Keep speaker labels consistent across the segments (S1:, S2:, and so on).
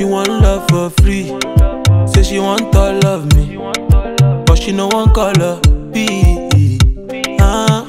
S1: She want love for free. Say she want all of me. But she no one color B. Ah.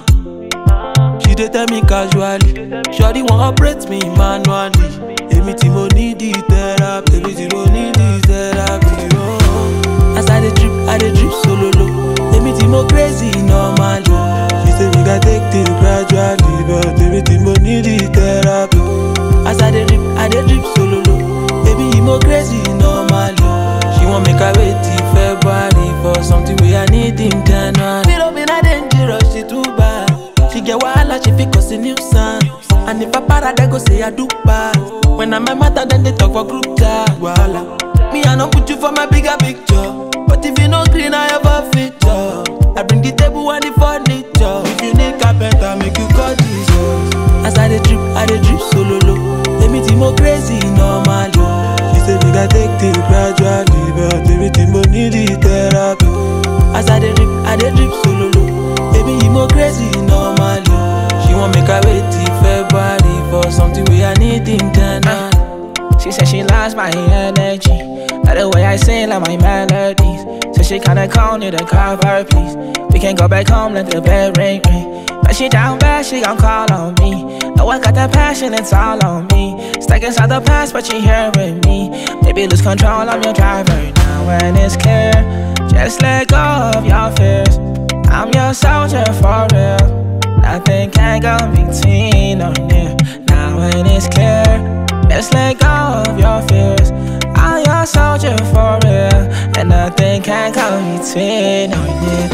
S1: She dey tell me casually. Shawty want operate me manually. Èmi tí mo need the therapy. Èmi tí mo need the therapy. Oh. As I dey drip, I dey drip solo low. Èmi tí mo crazy normally. She say we gats take things gradually. But èmi tí mo need the therapy. As I dey drip, I dey drip solo low. Baby, you mo crazy normally. She want make I wait till February for something we I need in January. Little bit I dangerous, she too bad. She get wahala, she fit cause a nuisance. And if I para, they go say I do bad. When I'm a matter, then they talk for group chat. Wahala. Me, I don't put you for my bigger picture. But if you no green, I have a feature. I bring the table and the furniture. If you need carpenter, make you call Jesus. As I dey drip, I dey drip solo low. Èmi tí mo crazy normally. She say we gats take things gradually, but èmi tí mo need the therapy. As I dey drip, I dey drip solo low. Baby, you mo crazy normally. She want make I wait till February for something we I need in January.
S2: She said she loves my energy. Like the way I sing, like my melodies. So she kinda call me to cover, please. We can go back home, let the bell ring, ring. But she down bad, she gon' call on me. Know I got that passion, it's all on me. Stuck inside the past, but she here with me. Maybe lose control, I'm your driver now, when it's clear. Just let go of your fears. I'm your soldier for real. Nothing can go between or near. Now when it's clear, just let go of your fears. I'm your soldier for real, and nothing can go between or near.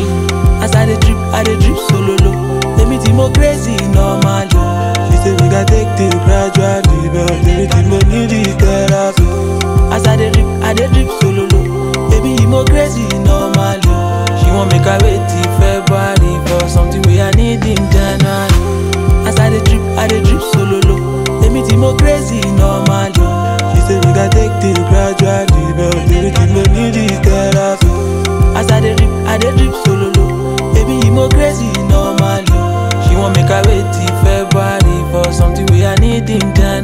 S1: As I dey drip, I dey drip solo low. Èmi tí mo crazy normally. She say we gats take things gradually, but èmi tí mo need the therapy. As I dey drip, I dey drip solo low. Baby, you mo crazy normally. She want make I wait till February for something we I need in January. As I dey drip, I dey drip solo low. Èmi tí mo crazy normally. She say we gats take things gradually, but èmi tí mo need the therapy. As I dey drip, I dey drip solo low. Baby, you mo crazy normally. She want make I wait till February for something we I need in January.